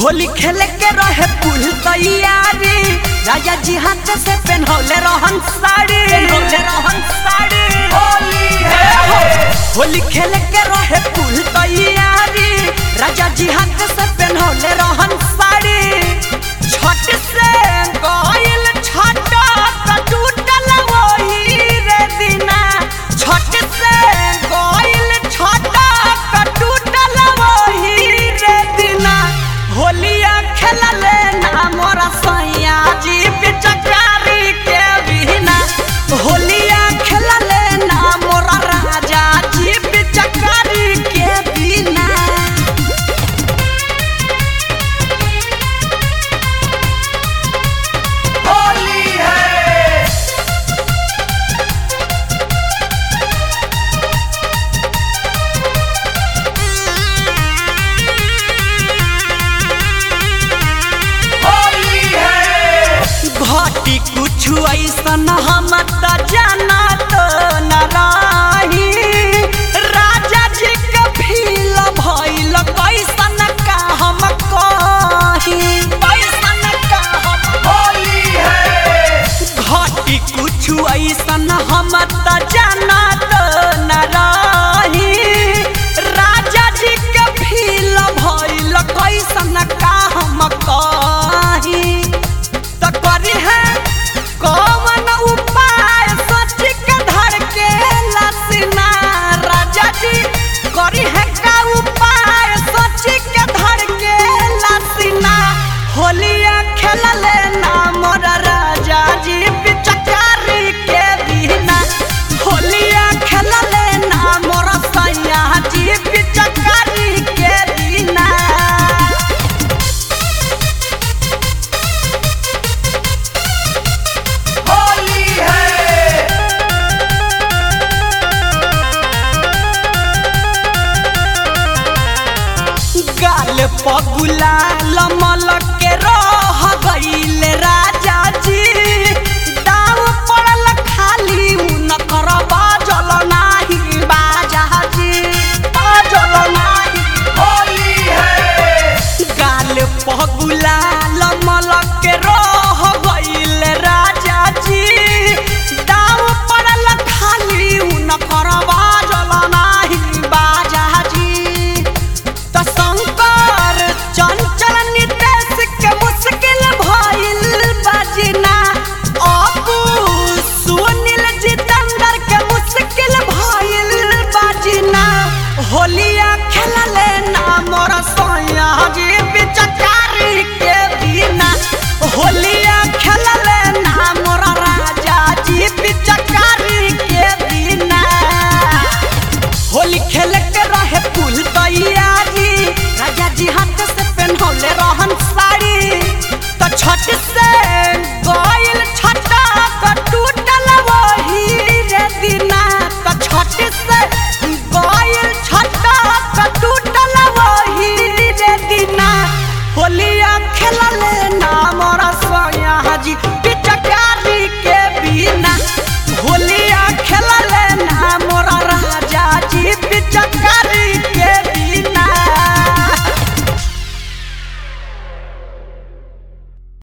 होली खेले के रहे पुल तैयारी राजा जी हाथ से पहनौले रहन साड़ी पहनौले रहन साड़ी होली है हो होली खेले के रहे पुल तैयारी राजा जी हाथ से पहनौले रहन साड़ी छठ से गइल छठ त टूटल वही रे दिना छठ से गइल छठ त टूटल वही रे दिना होलिया खेलले ना मोरा सैया जी पिचकारी के बिना होलिया खेलले ना मोरा राजा जी पिचकारी के बिना होली है होली है घटी कुछ ऐसन हम त जाना तो न रही राजा जी के फील भइल कैसन का हम कही कैसन का हम होली है घटी कुछ ऐसन हम त जाना तो न रही राजा जी के फील भइल कैसन का हम कही त करी है कौन उपाय सोच के धर के लसना राजा जी करी है का उपाय सोच के धर के लसना होलिया खेलले ना मोर राजा जी पिचकारी के बिना होलिया खेलले ना मोर सैया जी पिचकारी के बिना होली है गाल पगुला लमल के रह गईल राजा जी दाव पड़ल खाली उनकर बाजल नाही बाजा जी बाजल नाही होली है गाल पगुला लमल के रह गईल राजा जी दाव पड़ल खाली उनकर बाजल नाही बाजा जी त शंकर चंचल नितेश के मुश्किल भइल बजना अपू सुनील जितेंद्र के मुश्किल भइल बजना होलिया खेलले ना मोर सोया जी पिचकारी के बिना होलिया खेलले ना मोर राजा जी पिचकारी के बिना होली खेल